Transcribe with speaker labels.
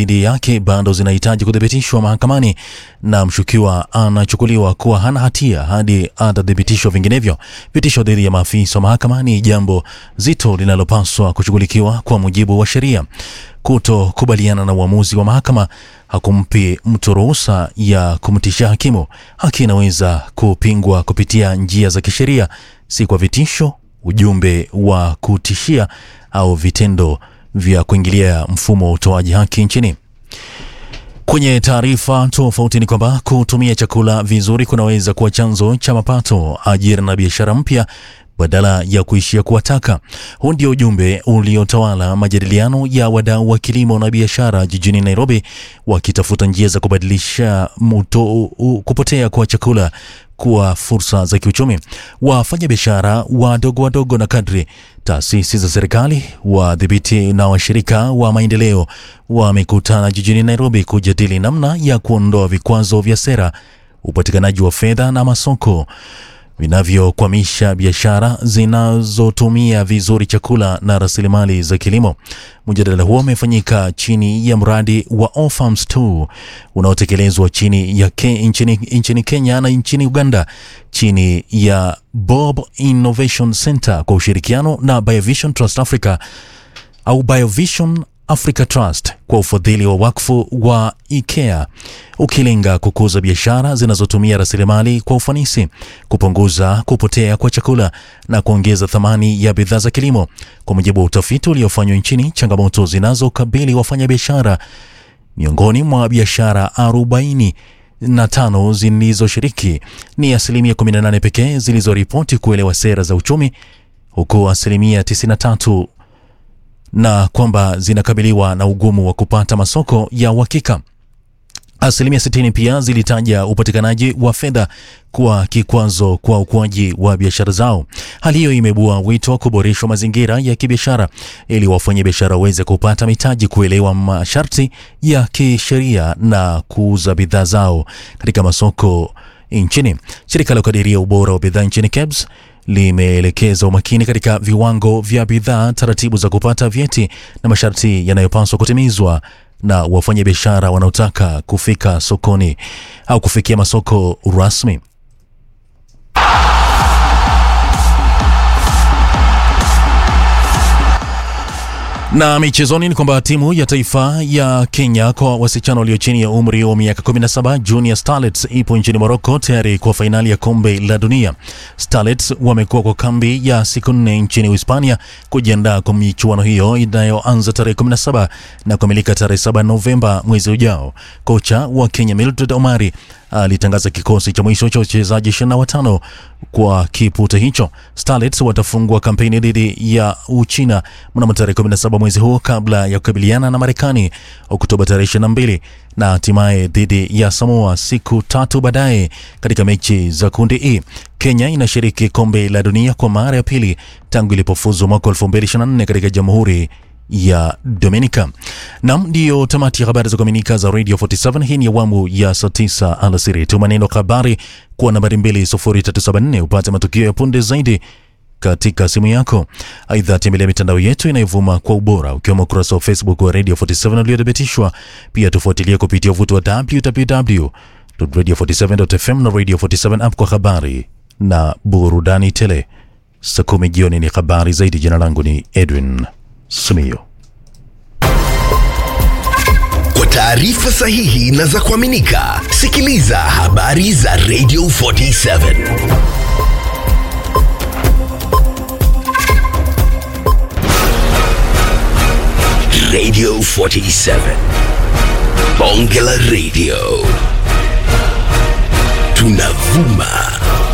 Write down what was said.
Speaker 1: dhidi yake bado zinahitaji kuthibitishwa mahakamani na mshukiwa anachukuliwa kuwa hana hatia hadi atathibitishwa vinginevyo. Vitisho dhidi ya maafisa wa mahakamani, jambo zito linalopaswa kushughulikiwa kwa mujibu wa sheria. Kutokubaliana na uamuzi wa mahakama hakumpi mtu ruhusa ya kumtishia hakimu. Haki inaweza kupingwa kupitia njia za kisheria, si kwa vitisho, ujumbe wa kutishia au vitendo vya kuingilia mfumo wa utoaji haki nchini. Kwenye taarifa tofauti ni kwamba kutumia chakula vizuri kunaweza kuwa chanzo cha mapato, ajira na biashara mpya badala ya kuishia kuwataka. Huu ndio ujumbe uliotawala majadiliano ya wadau wa kilimo na biashara jijini Nairobi, wakitafuta njia za kubadilisha muto, u, kupotea kwa chakula kuwa fursa za kiuchumi. Wafanya biashara wadogo wadogo na kadri, taasisi za serikali, wadhibiti na washirika wa maendeleo wamekutana jijini Nairobi kujadili namna ya kuondoa vikwazo vya sera, upatikanaji wa fedha na masoko vinavyokwamisha biashara zinazotumia vizuri chakula na rasilimali za kilimo. Mjadala huo umefanyika chini ya mradi wa All Farms 2 unaotekelezwa chini ya ke, nchini, nchini Kenya na nchini Uganda chini ya Bob Innovation Center kwa ushirikiano na Biovision Trust Africa au Biovision Africa Trust kwa ufadhili wa wakfu wa IKEA ukilenga kukuza biashara zinazotumia rasilimali kwa ufanisi, kupunguza kupotea kwa chakula na kuongeza thamani ya bidhaa za kilimo. Kwa mujibu wa utafiti uliofanywa nchini, changamoto zinazokabili wafanyabiashara miongoni mwa biashara 40 na tano zilizoshiriki ni asilimia 18 pekee zilizoripoti kuelewa sera za uchumi, huku asilimia 93 na kwamba zinakabiliwa na ugumu wa kupata masoko ya uhakika. Asilimia 60 pia zilitaja upatikanaji wa fedha kuwa kikwazo kwa ukuaji wa biashara zao. Hali hiyo imebua wito wa kuboreshwa mazingira ya kibiashara ili wafanyabiashara waweze kupata mitaji, kuelewa masharti ya kisheria na kuuza bidhaa zao katika masoko nchini. Shirika la kukadiria ubora wa bidhaa nchini KEBS limeelekeza umakini katika viwango vya bidhaa, taratibu za kupata vyeti na masharti yanayopaswa kutimizwa na wafanyabiashara wanaotaka kufika sokoni au kufikia masoko rasmi. Na michezoni ni kwamba timu ya taifa ya Kenya kwa wasichana walio chini ya umri wa miaka 17 Junior Starlets ipo nchini Morocco tayari kwa fainali ya kombe la dunia. Starlets wamekuwa kwa kambi ya siku nne nchini Uhispania kujiandaa kwa michuano hiyo inayoanza tarehe 17 na kukamilika tarehe 7 Novemba mwezi ujao. Kocha wa Kenya Mildred Omari alitangaza kikosi cha mwisho cha wachezaji 25 kwa kipute hicho. Starlets watafungua kampeni dhidi ya Uchina mnamo tarehe 17 mwezi huu kabla ya kukabiliana na Marekani Oktoba tarehe 22 na hatimaye dhidi ya Samoa siku tatu baadaye katika mechi za kundi E. Kenya inashiriki kombe la dunia kwa mara ya pili tangu ilipofuzu mwaka 2024 katika Jamhuri ya Dominica. Nam, ndiyo tamati ya habari za kuaminika za Radio 47. Hii ni awamu ya saa 9 alasiri. Tuma neno habari kwa nambari 20374 upate matukio ya punde zaidi katika simu yako. Aidha, tembelea mitandao yetu inayovuma kwa ubora ukiwemo ukurasa wa Facebook wa Radio 47 uliothibitishwa. Pia tufuatilie kupitia uvuti wa www.radio47.fm na Radio 47 app kwa habari na burudani tele. Saa kumi jioni ni habari zaidi. Jina langu ni Edwin Sumio.
Speaker 2: Kwa taarifa sahihi na za kuaminika, sikiliza habari za Radio 47 Radio 47 Bonge la Radio, tunavuma